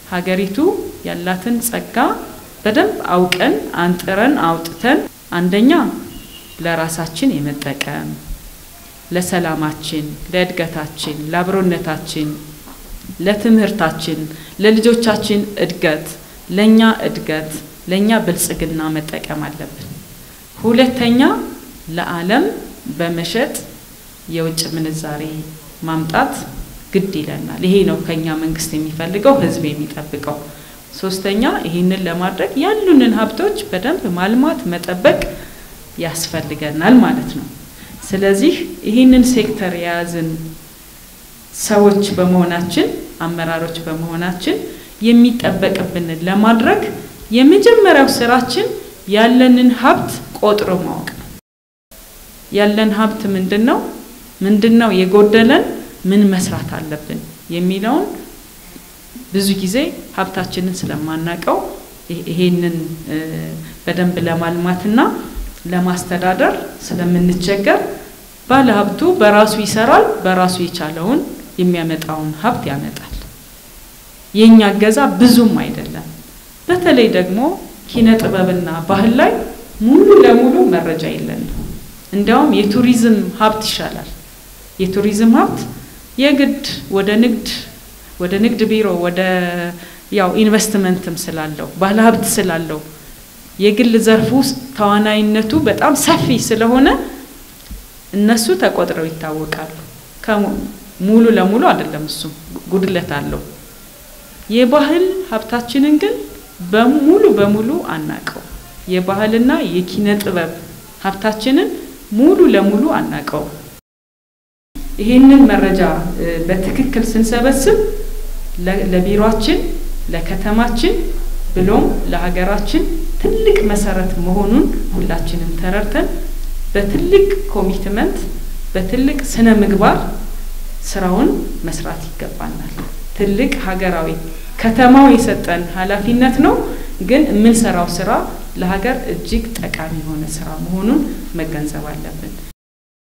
ሀገሪቱ ያላትን ጸጋ በደንብ አውቀን አንጥረን አውጥተን አንደኛ ለራሳችን የመጠቀም ለሰላማችን፣ ለእድገታችን፣ ለአብሮነታችን፣ ለትምህርታችን፣ ለልጆቻችን እድገት፣ ለእኛ እድገት፣ ለእኛ ብልጽግና መጠቀም አለብን። ሁለተኛ ለዓለም በመሸጥ የውጭ ምንዛሬ ማምጣት ግድ ይለናል። ይሄ ነው ከኛ መንግስት የሚፈልገው ህዝብ የሚጠብቀው። ሶስተኛ ይህንን ለማድረግ ያሉንን ሀብቶች በደንብ ማልማት መጠበቅ ያስፈልገናል ማለት ነው። ስለዚህ ይህንን ሴክተር የያዝን ሰዎች በመሆናችን አመራሮች በመሆናችን የሚጠበቅብንን ለማድረግ የመጀመሪያው ስራችን ያለንን ሀብት ቆጥሮ ማወቅ ነው። ያለን ሀብት ምንድን ነው? ምንድን ነው የጎደለን? ምን መስራት አለብን የሚለውን ብዙ ጊዜ ሀብታችንን ስለማናቀው ይሄንን በደንብ ለማልማትና ለማስተዳደር ስለምንቸገር ባለሀብቱ በራሱ ይሰራል፣ በራሱ የቻለውን የሚያመጣውን ሀብት ያመጣል። የእኛ እገዛ ብዙም አይደለም። በተለይ ደግሞ ኪነ ጥበብና ባህል ላይ ሙሉ ለሙሉ መረጃ የለንም። እንዲያውም የቱሪዝም ሀብት ይሻላል። የቱሪዝም ሀብት የግድ ወደ ንግድ ወደ ንግድ ቢሮ ወደ ያው ኢንቨስትመንትም ስላለው ባለሀብት ስላለው የግል ዘርፍ ውስጥ ተዋናይነቱ በጣም ሰፊ ስለሆነ እነሱ ተቆጥረው ይታወቃሉ። ሙሉ ለሙሉ አይደለም፣ እሱም ጉድለት አለው። የባህል ሀብታችንን ግን በሙሉ በሙሉ አናቀው። የባህልና የኪነ ጥበብ ሀብታችንን ሙሉ ለሙሉ አናቀው። ይህንን መረጃ በትክክል ስንሰበስብ ለቢሮአችን፣ ለከተማችን ብሎም ለሀገራችን ትልቅ መሰረት መሆኑን ሁላችንም ተረድተን በትልቅ ኮሚትመንት በትልቅ ስነ ምግባር ስራውን መስራት ይገባናል። ትልቅ ሀገራዊ ከተማው የሰጠን ኃላፊነት ነው። ግን የምንሰራው ስራ ለሀገር እጅግ ጠቃሚ የሆነ ስራ መሆኑን መገንዘብ አለብን።